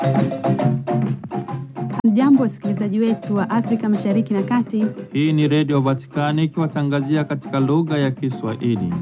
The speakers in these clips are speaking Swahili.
Jambo wasikilizaji wetu wa Afrika Mashariki na Kati. Hii ni Redio Vatikani ikiwatangazia katika lugha ya Kiswahili.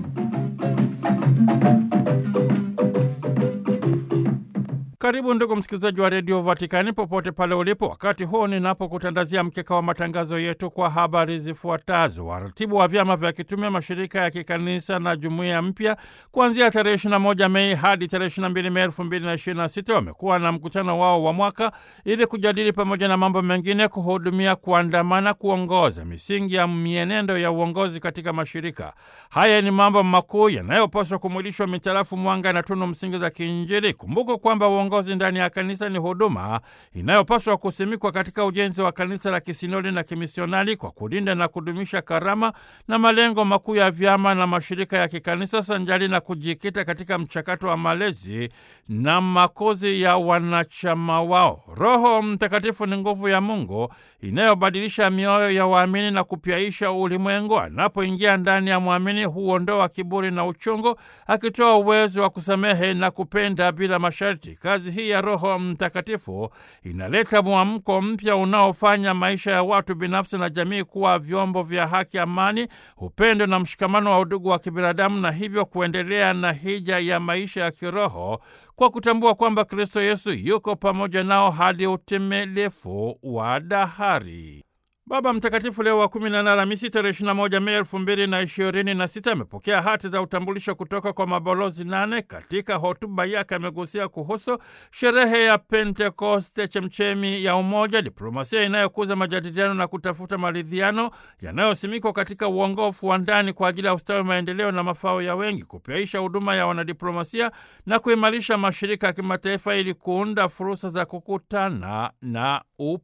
Karibu ndugu msikilizaji wa Redio Vatikani popote pale ulipo, wakati huu ninapokutandazia mkeka wa matangazo yetu kwa habari zifuatazo. Waratibu wa vyama vya kitume, mashirika ya kikanisa na jumuiya mpya kuanzia tarehe 21 Mei hadi tarehe 22 Mei 2026 wamekuwa na mkutano wao wa mwaka ili kujadili pamoja na mambo mengine kuhudumia, kuandamana, kuongoza misingi ya mienendo ya uongozi katika mashirika haya. Ni mambo makuu yanayopaswa kumwilishwa mitarafu mwanga na tunu msingi za kiinjili. Kumbuka kwamba uongozi ndani ya kanisa ni huduma inayopaswa kusimikwa katika ujenzi wa kanisa la kisinodi na kimisionari kwa kulinda na kudumisha karama na malengo makuu ya vyama na mashirika ya kikanisa sanjali na kujikita katika mchakato wa malezi na makuzi ya wanachama wao. Roho Mtakatifu ni nguvu ya Mungu inayobadilisha mioyo ya waamini na kupyaisha ulimwengu. Anapoingia ndani ya mwamini, huondoa kiburi na uchungu, akitoa uwezo wa kusamehe na kupenda bila masharti. Kazi hii ya Roho Mtakatifu inaleta mwamko mpya unaofanya maisha ya watu binafsi na jamii kuwa vyombo vya haki, amani, upendo na mshikamano wa udugu wa kibinadamu, na hivyo kuendelea na hija ya maisha ya kiroho kwa kutambua kwamba Kristo Yesu yuko pamoja nao hadi utimilifu wa dahari. Baba Mtakatifu Leo wa kumi na nne Alhamisi tarehe ishirini na moja Mei elfu mbili na ishirini na sita amepokea hati za utambulisho kutoka kwa mabalozi nane. Katika hotuba yake amegusia kuhusu sherehe ya Pentekoste, chemchemi ya umoja, diplomasia inayokuza majadiliano na kutafuta maridhiano yanayosimikwa katika uongofu wa ndani kwa ajili ya ustawi, maendeleo na mafao ya wengi, kupyaisha huduma ya wanadiplomasia na kuimarisha mashirika ya kimataifa ili kuunda fursa za kukutana na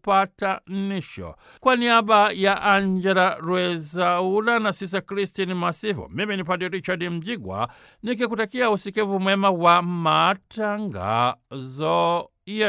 upatanisho. Kwa niaba ya Angela Rwezaula na Sisa Christine Masivo, mimi ni Padre Richard Mjigwa nikikutakia usikivu mwema wa matangazo